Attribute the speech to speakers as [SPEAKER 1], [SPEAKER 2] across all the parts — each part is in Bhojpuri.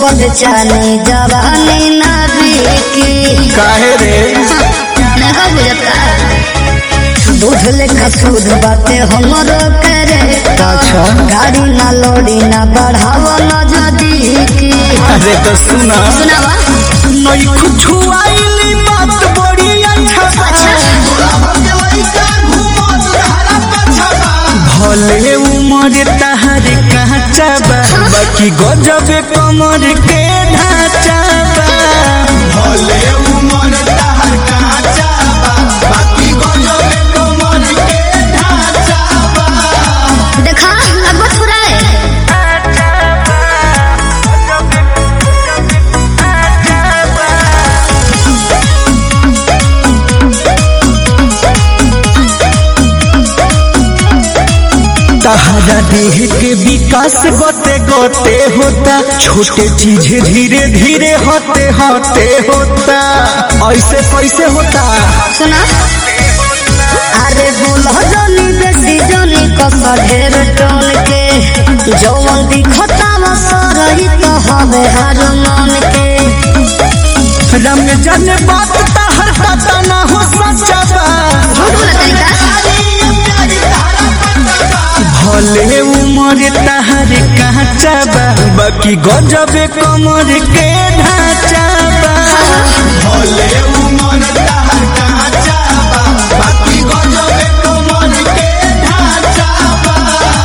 [SPEAKER 1] पद चाली जवानी ना बिकी
[SPEAKER 2] काहे रे
[SPEAKER 1] नहीं बुझता दूध लेखा सूद बाटे हमरो करे
[SPEAKER 2] अच्छा
[SPEAKER 1] गाड़ी ना लोड़ी ना बढ़ावो ना जदी की
[SPEAKER 2] अरे तो सुना
[SPEAKER 1] सुनावा
[SPEAKER 2] नई कुछ आईली बात बड़ी अच्छा भले उमर तहर काचा बा बाकी गजब कमर के ढांचा बा भले उमर तहर काचा बा बाकी गजब कमर के ढांचा बा
[SPEAKER 1] देखा लगभग थोड़ा है
[SPEAKER 2] तहरा देह के विकास गोते गोते होता छोटे चीज धीरे धीरे होते होते होता ऐसे कैसे होता
[SPEAKER 1] सुना अरे बोलो जनी बेसी जनी कस ढेर टोन के जौन दिखता वो सरही तो हवे हर मन के
[SPEAKER 2] रंग जन बात तहर पता ना हो सच्चा बा
[SPEAKER 1] झूठ बोला तरीका
[SPEAKER 2] भले उमर तहर काचा बा बाकी गजब कमर के ढांचा बा भले उमर तहर काचा बा बाकी गजब कमर के ढांचा बा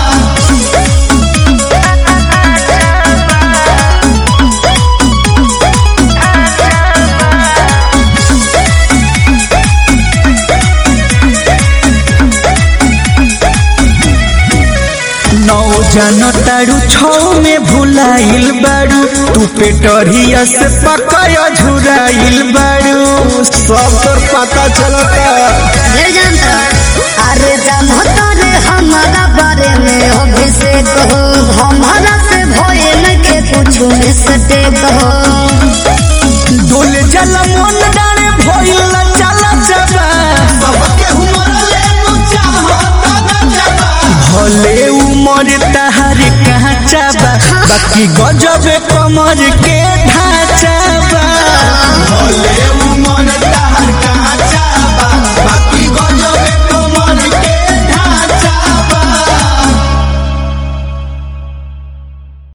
[SPEAKER 2] नौ जानो तारू छौ में भुलाइल बारू तू पेटरिया से पकाया झुराइल बारू सब तोर पता चलता
[SPEAKER 1] ढेर जानता अरे जानता रे हमारा बारे में अभिषेक हो हमारा से भय नखे कुछ मिस्टेक हो
[SPEAKER 2] डोल जल मन डारे भइल चला जबा भले उमर तहार काचा बा बाकी गजब कमर के ढांचा